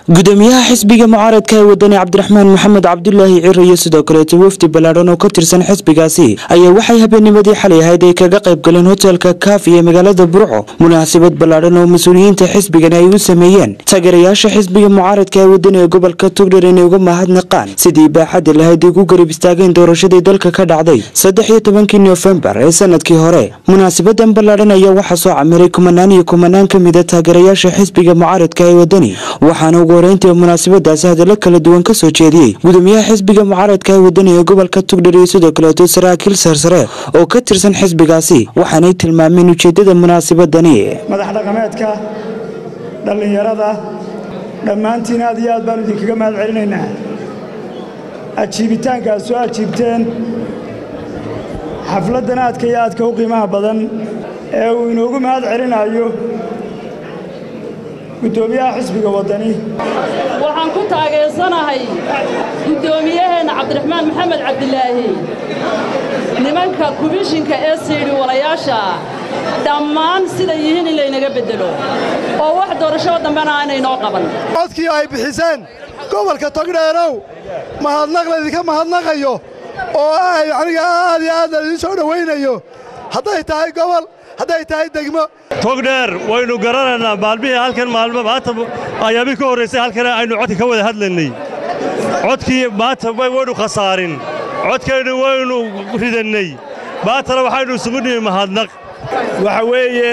gudoomiyaha xisbiga mucaaradka ee wadani cabdiraxmaan maxamed cabdulaahi ciro iyo sidoo kaleeto wafdi ballaadhan oo ka tirsan xisbigaasi ayaa waxay habeennimadii xalay ahayd ay kaga qayb galeen hotelka kaafi ee magaalada burco munaasabad ballaadhan oo mas-uuliyiinta xisbigan ay u sameeyeen taageerayaasha xisbiga mucaaradka ee wadani ee gobolka tugdhar inay uga mahadnaqaan sidii baaxadda lahayd ay ku garab istaageen doorashadii dalka ka dhacday saddex iyo tobankii noofembar ee sanadkii hore munaasabadan ballaadhan ayaa waxaa soo camiray kumanaan iyo kumanaan ka mida taageerayaasha xisbiga mucaaradka ee wadani waxaana ugu horeyntii munaasabadaasi hadallo kala duwan ka soo jeediyey gudoomiyaha xisbiga mucaaradka ee wadani ee gobolka tugdhar iyo sidoo kaleeto saraakiil sarsare oo ka tirsan xisbigaasi waxaanay tilmaameen ujeedada munaasabadani madax dhaqameedka dhallinyarada dhammaantiin aad iyo aad baanu idinkaga mahad celinaynaa ajiibitaanka aad soo ajiibteen xafladdan aadka iyo aadka u qiimaha badan ee uu inoogu mahad celinayo guddoomiyaha xisbiga waddani waxaan ku taageersanahay guddoomiyaheenna cabdiraxmaan maxamed cabdilaahi nimanka kubishinka ee siidhi walayaasha dhammaan sida yihiin in laynaga beddelo oo wax doorashoo dambena aanay noo qaban codkii ay bixiseen gobolka togdheerow mahadnaq laydinka mahadnaqayo oo aniga aad iyo aad laydin soo dhowaynayo hadday tahay gobol hadday tahay degmo togdheer waynu garanaynaa maalmihii halkan maalmo maanta ayaamii ka horraysay halkan aynu codka ka wada hadlaynay codkii maanta waynu khasaarin codkaynu waynu ridannay maantana waxaynu isugu nimi mahadnaq waxa weeye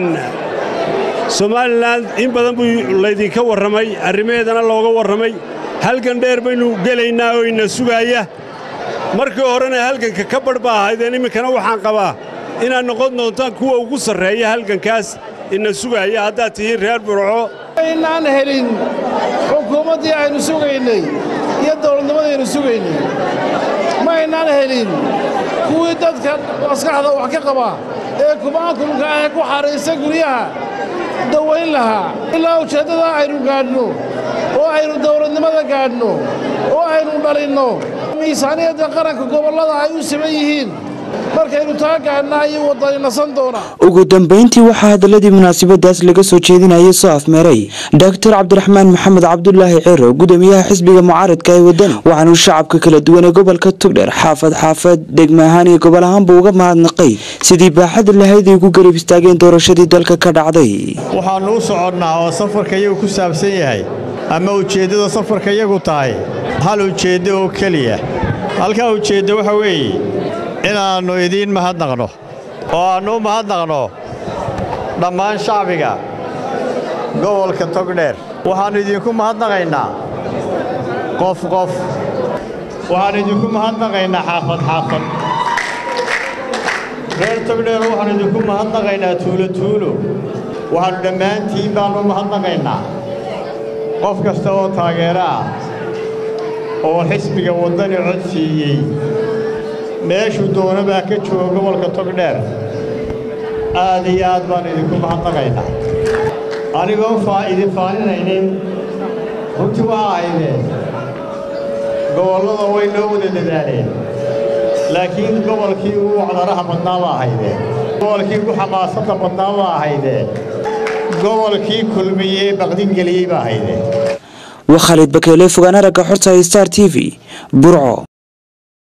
somalilan in badan buu laydinka warramay arrimaheedana looga warramay halgan dheer baynu gelaynaa oo ina sugaaya markii horena halganka ka badh ba ahaydeen iminkana waxaan qabaa inaad noqon doontaan kuwa ugu sarreeya halgankaas ina sugaaya haddaad tihiin reer burco inaan helin xukuumaddii aynu sugaynay iyo dawladnimadaynu sugaynay ma aynaan helin kuwii dadka maskaxda wax ka qaba ee kumaankulka ah ku xaraysa guryaha dawayn lahaa ilaa ujeeddadaa aynu gaadhno oo aynu dawladnimada gaadhno oo aynu dhalinno miisaaniyadda qaranka gobollada ay u siman yihiin markaynu taa gaadhnaa ayuu waddani nasan doonaa ugu dambayntii waxaa hadaladii munaasabadaas laga soo jeedinayay soo afmeeray doctor cabdiraxmaan maxamed cabdulaahi ciro gudoomiyaha xisbiga mucaaradka ee wadani waxaanuu shacabka kala duwan ee gobolka tugdheer xaafad xaafad degmo ahaan iyo gobol ahaanba uga mahadnaqay sidii baaxada lahayd ay ku garab istaageen doorashadii dalka ka dhacday waxaannu u soconnaa oo safarka iyagu ku saabsan yahay ama ujeeddada safarka iyagu tahay hal ujeeddo oo keliya halkaa ujeeddo waxa weeye inaannu idiin mahadnaqno oo aannu u mahadnaqno dhammaan shacbiga gobolka togdheer waxaannu idinku mahadnaqaynaa qof qof waxaannu idinku mahadnaqaynaa xaafad xaafad reer togdheer waxaannu idinku mahadnaqaynaa tuulo tuulo waxaannu dhammaantiin baannu u mahadnaqaynaa qof kasta oo taageero ah oo xisbiga waddani cod siiyey meeshuu doona baa ka jooga gobolka togdheer aad iyo aad baannu idinku mahadnaqaynaa anigoon idin faaninaynin runtii waa ahaydeen gobollada way noo wada dadaaleen laakiin gobolkii ugu wacdaraha badnaa baa ahaydeen gobolkii ugu xamaasadda badnaa baa ahaydeen gobolkii kulmiyey baqdingeliyey baa ahaydeen waa khaalid bakeele fogaan aragga xorta star t v burco